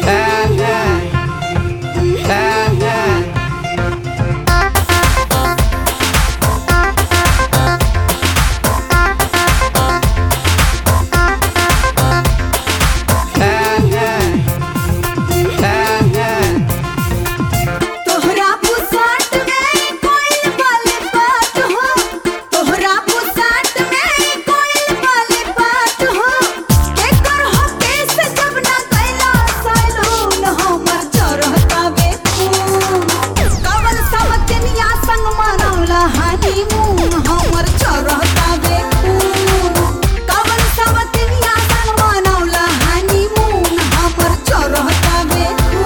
तोहरा पुसाट में कोइल वाले बात हो तोहरा पुसाट में कोइल वाले बात हो केकर हो केस जब ना कैला सैलून हमर चरहता बे कवन समतनिया संग मनौला हनीमून हमर चरहता बे कवन समतनिया संग मनौला हनीमून हमर चरहता बे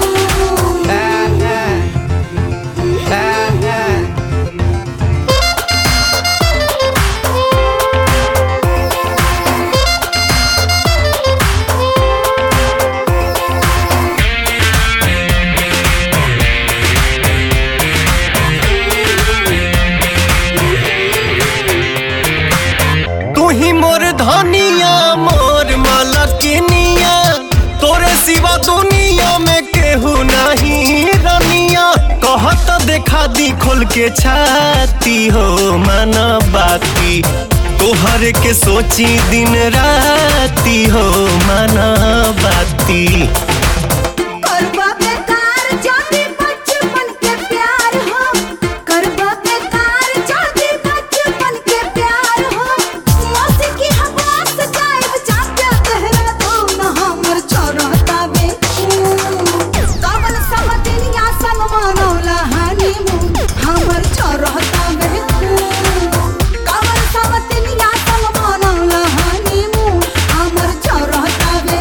तू ही मोर धनिया मोर मलकिनिया तोरे सिवा दुनिया में केहू नहीं रनिया कहत देखा दी खोल के छाती हो मन बाती तोहर के सोची दिन राती हो मन बाती करबा बेकार जाति बचपन के प्यार हो करबा बेकार जाति बचपन के प्यार हो मौसी की हवास जाइब जाके देहरादून हमर चरहता बे कवन समदिनिया संग मनौला हनीमून हमर चरहता बे कवन समदिनिया संग मनौला हनीमून हमर चरहता बे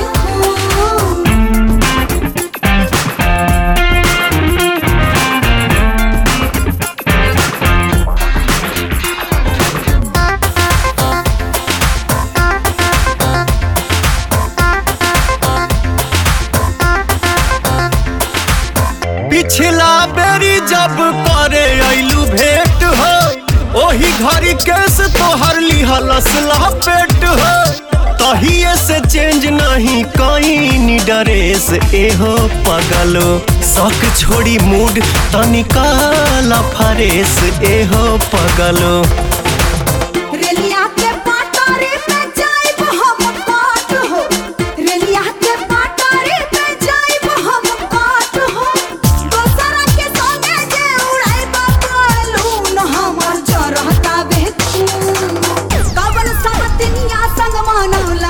पिछला बेरी जब करे अइलू भेंट हो ओही घड़ी केस तोहर लिहलस लपेट हो तहिए से चेंज नहीं कहीं ड्रेस एहो पगलो शक छोड़ी मूड तनिका फरेस एहो पगलो रेलिया के पाटारे पे जाइब हम काट हो रेलिया के पाटारे पे जाइब हम काट हो दोसरा के संगे जे उड़ाइब बालून हमर जरहता बे कवन समतिनिया संग मनौला